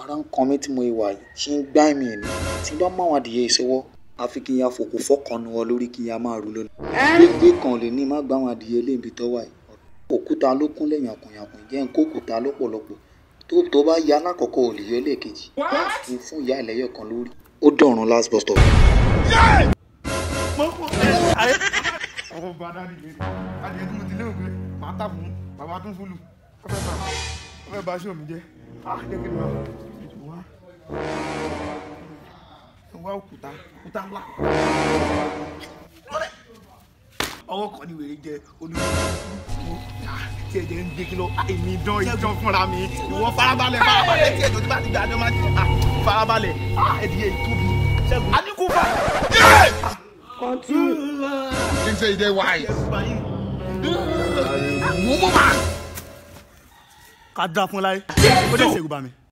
ara ń kan mí tí mo wà yìí ṣe ń gbá mi ni tí bá mú àwọn adìyẹ ìṣọwọ́ àfi kí n ya fòkò fọ́kànnù wọn lórí kí n ya máa rú lónìí. gbígbé kan lè ní má gbá àwọn adìyẹ lébi tó wà yìí òkúta ló kúnlẹ̀ yànkùnyànkùn jẹ́ ń kó òkúta lọ́pọ̀lọpọ̀ tó tó bá ya alákọ̀ọ́kọ́ ò lè yọ lẹ́ẹ̀kejì kí n fún ìyá ẹlẹ́yọ̀ kan lórí ó dọ̀run last bus stop. ọwọ́ bá dáàdì lé adìyẹ tí mo ti lérò pé màá tà fún bàbá tó ń fúlù ó fẹ́ bá ó fẹ́ bá aṣọ mi jẹ́ ah jẹ́ kí n máa wá wá òkúta òkúta ńlá ọwọ́ kan ní wèrè jẹ olùkọ́ tí ẹ̀jẹ̀ ń gbé kí lọ èmi dán ìjọ fúnra mi ìwọ farabalẹ̀ farabalẹ̀ tí ẹ̀jọ̀ tí bá ti gbà jọ máa ti farabalẹ̀ ẹ̀dìyẹ ìtóbi ṣẹ́gun àníkú fà. Think say you dey wise. ká dá fún láyé ó dẹ̀ ṣègùn bá mi.